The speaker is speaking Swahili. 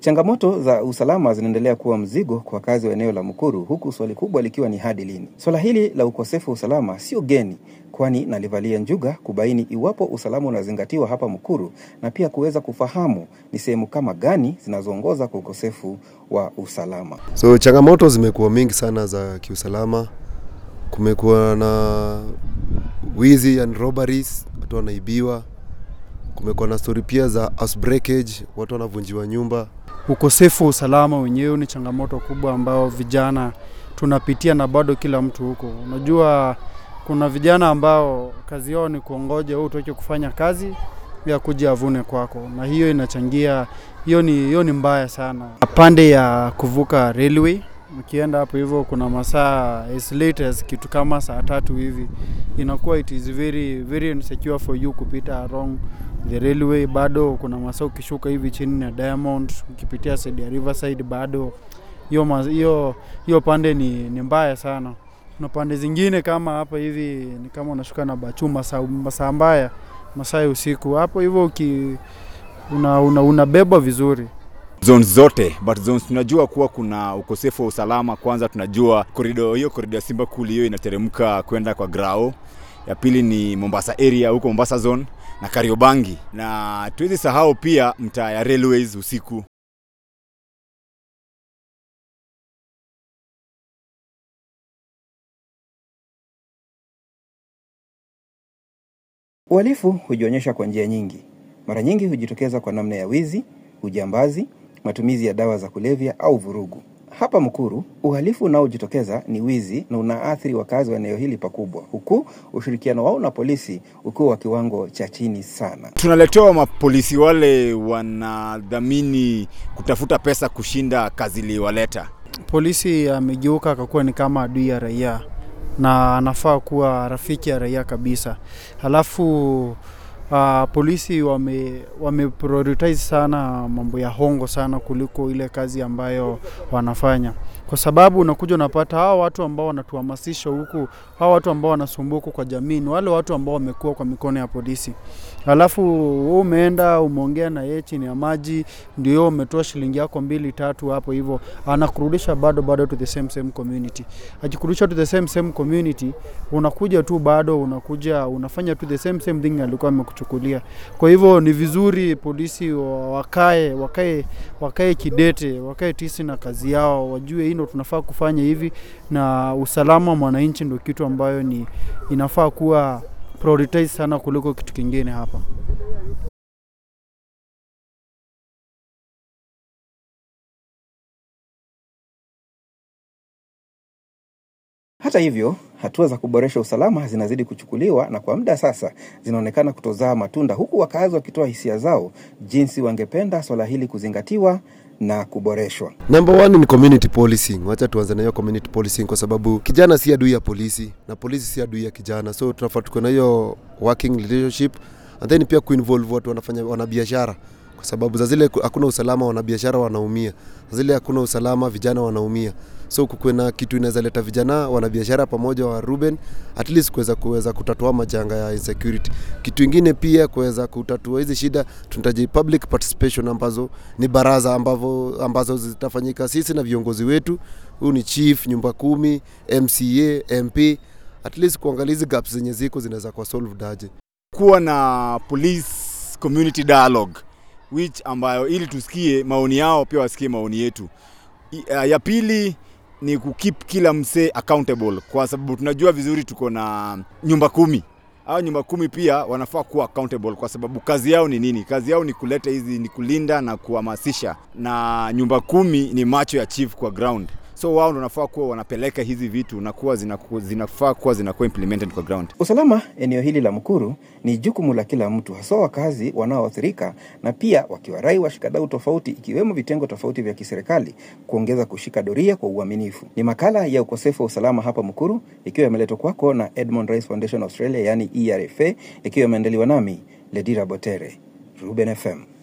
Changamoto za usalama zinaendelea kuwa mzigo kwa wakazi wa eneo la Mukuru, huku swali kubwa likiwa ni hadi lini. Swala hili la ukosefu wa usalama sio geni, kwani nalivalia njuga kubaini iwapo usalama unazingatiwa hapa Mukuru na pia kuweza kufahamu ni sehemu kama gani zinazoongoza kwa ukosefu wa usalama. So changamoto zimekuwa mingi sana za kiusalama. Kumekuwa na wizi and robberies, watu wanaibiwa. Kumekuwa na story pia za house breakage, watu wanavunjiwa nyumba. Ukosefu wa usalama wenyewe ni changamoto kubwa ambao vijana tunapitia na bado kila mtu huko. Unajua kuna vijana ambao kazi yao ni kuongoja wewe utoke kufanya kazi ya kuja avune kwako, na hiyo inachangia, hiyo ni, hiyo ni mbaya sana. Pande ya kuvuka railway ukienda hapo hivyo kuna masaa as late as kitu kama saa tatu hivi, inakuwa it is very very insecure for you kupita along the railway. Bado kuna masaa ukishuka hivi chini na Diamond ukipitia side ya Riverside, bado hiyo ma- hiyo hiyo pande ni, ni mbaya sana. Kuna pande zingine kama hapa hivi ni kama unashuka na Bachu masaa masaa mbaya masaa ya usiku hapo hivyo uki una, una, unabebwa vizuri zones zote but zones tunajua kuwa kuna ukosefu wa usalama. Kwanza tunajua korido hiyo korido ya Simba Kuli hiyo inateremka kwenda kwa Grao. Ya pili ni Mombasa area huko Mombasa zone na Kariobangi, na tuwezi sahau pia mtaa ya railways usiku. Uhalifu hujionyesha kwa njia nyingi. Mara nyingi hujitokeza kwa namna ya wizi, ujambazi, matumizi ya dawa za kulevya au vurugu. Hapa Mukuru, uhalifu unaojitokeza ni wizi na unaathiri wakazi wa eneo hili pakubwa, huku ushirikiano wao na polisi ukiwa wa kiwango cha chini sana. Tunaletewa mapolisi wale wanadhamini kutafuta pesa kushinda kazi iliwaleta. polisi amegeuka akakuwa ni kama adui ya raia na anafaa kuwa rafiki ya raia kabisa. Halafu uh, polisi wame, wame prioritize sana mambo ya hongo sana kuliko ile kazi ambayo wanafanya, kwa sababu unakuja unapata hawa watu ambao wanatuhamasisha huku, hawa watu ambao wanasumbua huku kwa jamii ni wale watu ambao wamekuwa kwa mikono ya polisi. Halafu wewe umeenda umeongea na yeye chini ya maji, ndio yeye umetoa shilingi yako mbili tatu hapo hivyo, anakurudisha bado bado to the same same community. Akikurudisha to the same same community, unakuja tu bado unakuja unafanya tu the same same thing alikuwa amekuchukulia. Kwa hivyo ni vizuri polisi wa- wakae wakae wakae kidete, wakae tisi na kazi yao, wajue hii ndo tunafaa kufanya hivi, na usalama wa mwananchi ndo kitu ambayo ni inafaa kuwa prioritize sana kuliko kitu kingine hapa. Hata hivyo, hatua za kuboresha usalama zinazidi kuchukuliwa na kwa muda sasa zinaonekana kutozaa matunda, huku wakazi wakitoa hisia zao jinsi wangependa swala hili kuzingatiwa na kuboreshwa. Number one ni community policing. Wacha tuanze na hiyo community policing kwa sababu kijana si adui ya polisi na polisi si adui ya kijana, so tunafaa tuko na hiyo working relationship and then pia kuinvolve watu wanafanya wanabiashara, kwa sababu za zile ku- hakuna usalama, wanabiashara wanaumia, za zile hakuna usalama, vijana wanaumia. So kukuwe na kitu inaweza leta vijana wanabiashara pamoja wa Ruben, at least kuweza kuweza kutatua majanga ya insecurity. Kitu ingine pia kuweza kutatua hizi shida, tunahitaji public participation ambazo ni baraza ambavo, ambazo zitafanyika sisi na viongozi wetu. Huyu ni chief, nyumba kumi, MCA, MP, at least kuangalia hizi gaps zenye ziko zinaweza kuwa solved aje. kuwa na police community dialogue which ambayo ili tusikie maoni yao pia wasikie maoni yetu. I- uh, Ya pili ni kukeep kila msee accountable kwa sababu tunajua vizuri tuko na nyumba kumi au nyumba kumi pia wanafaa kuwa accountable kwa sababu kazi yao ni nini? Kazi yao ni kuleta hizi, ni kulinda na kuhamasisha, na nyumba kumi ni macho ya chief kwa ground, so wao ndo wanafaa kuwa wanapeleka hizi vitu na kuwa zinaku- zinafaa kuwa zinakuwa implemented kwa ground. Usalama eneo hili la Mukuru ni jukumu la kila mtu, haswa wakazi wanaoathirika, na pia wakiwarai washikadau tofauti, ikiwemo vitengo tofauti vya kiserikali kuongeza kushika doria kwa uaminifu. Ni makala ya ukosefu wa usalama hapa Mukuru, ikiwa imeletwa kwako na Edmond Rice Foundation Australia, yani ERFA, ikiwa imeandaliwa nami Ledira Botere, Ruben FM.